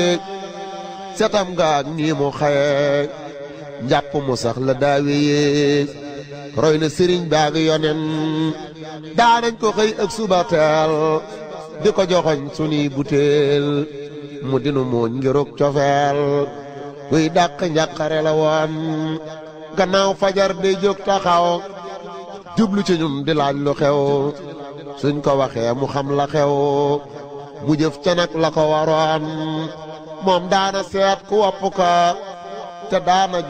setam nga ak nii mu xaye njàpp mu sax la daawe yee roy na sëriñ baag yonen daanañ ko xëy ak suba teel di ko joxoñ sunuy butéel mu dinu mooñ ngirug cofeel kuy dàq njàqare la woon gannaaw fajar day jóg taxaw jublu ci ñun di laaj lu xew suñ ko waxee mu xam la xew mu jëf ca nag la ko waroon moom daana seet ku wopp ko te daana